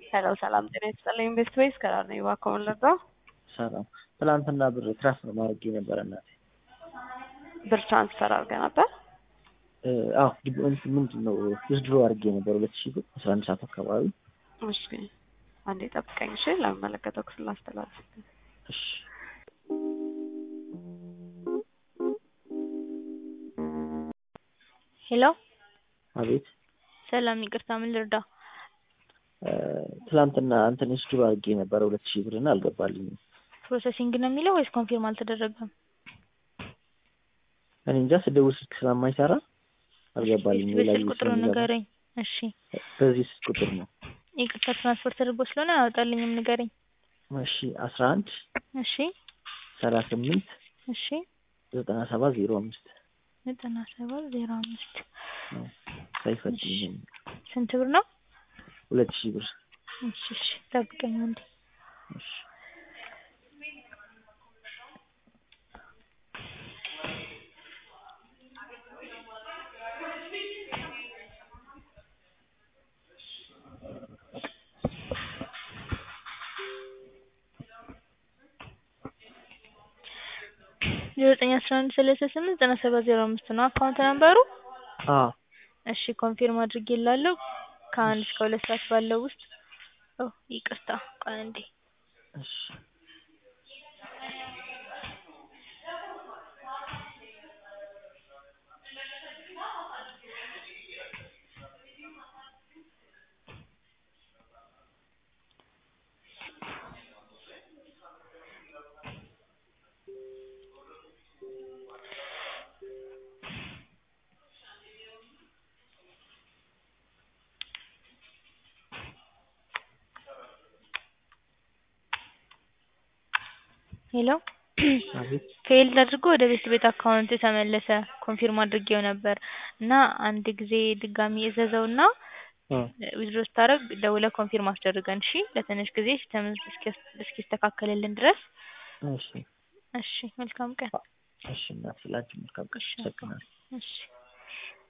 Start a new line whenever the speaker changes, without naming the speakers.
ሄሎ ሰላም ጤና ይስጥልኝ ኢንቨስት ቤስ ከራር ነኝ እባክዎ ምን ልርዳው?
ሰላም ትናንትና ብር ትራንስፈር ማድረግ ነበረ እናቴ።
ብር ትራንስፈር አድርገህ ነበር?
አዎ ምንድን ነው ዊዝድሮ አድርጌ ነበር ሁለት ሺህ ብር አስራ አንድ ሰዓት አካባቢ።
እሺ አንዴ ጠብቀኝ እሺ ለሚመለከተው ክፍል ላስተላልፍ።
እሺ
ሄሎ
አቤት
ሰላም፣ ይቅርታ ምን ልርዳ?
ትናንትና እንትን ዊዝድሮ አድርጌ ነበረ ሁለት ሺህ ብር እና አልገባልኝም።
ፕሮሰሲንግ ነው የሚለው ወይስ ኮንፊርም አልተደረገም?
እኔ እንጃ ስደውል ስልክ ስለማይሰራ አልገባልኝም። ሌላ
በስልክ
ጊዜ
ቁጥሩ
ስለሚገባ
ንገረኝ። እሺ
በዚህ ስልክ ቁጥር ነው።
ይቅርታ ትራንስፈር ተደርጎ ስለሆነ አያወጣልኝም፣ ንገረኝ።
እሺ አስራ አንድ
እሺ
ሰላሳ ስምንት
እሺ
ዘጠና ሰባት ዜሮ አምስት
ዘጠና ሰባት ዜሮ አምስት
ሳይፈትልኝ
ስንት ብር ነው?
ሁለት ሺህ ብር
እሺ እሺ ጠብቀኝ አንዴ።
እሺ
ዘጠኝ አስራ አንድ ሰላሳ ስምንት ዘጠና ሰባት ዜሮ አምስት ነው አካውንት ነምበሩ።
አዎ
እሺ ኮንፊርም አድርጌላለሁ። ከአንድ እስከ ሁለት ሰዓት ባለው ውስጥ ኦ ይቅርታ ቆይ አንዴ
እሺ
ሄሎ
አቤት
ፌልድ አድርጎ ወደ ቤት ቤት አካውንት ተመለሰ። ኮንፊርም አድርጌው ነበር እና አንድ ጊዜ ድጋሚ እዘዘውና
አ
ዊዝድሮ ስታደርግ ደውለህ ኮንፊርም አስደርገን እሺ። ለትንሽ ጊዜ ሲስተም እስኪስተካከልልን ድረስ
እሺ
እሺ። መልካም ቀን።
እሺ እናቴ ላንቺ መልካም ቀን።
እሺ
አመሰግናለሁ።
እሺ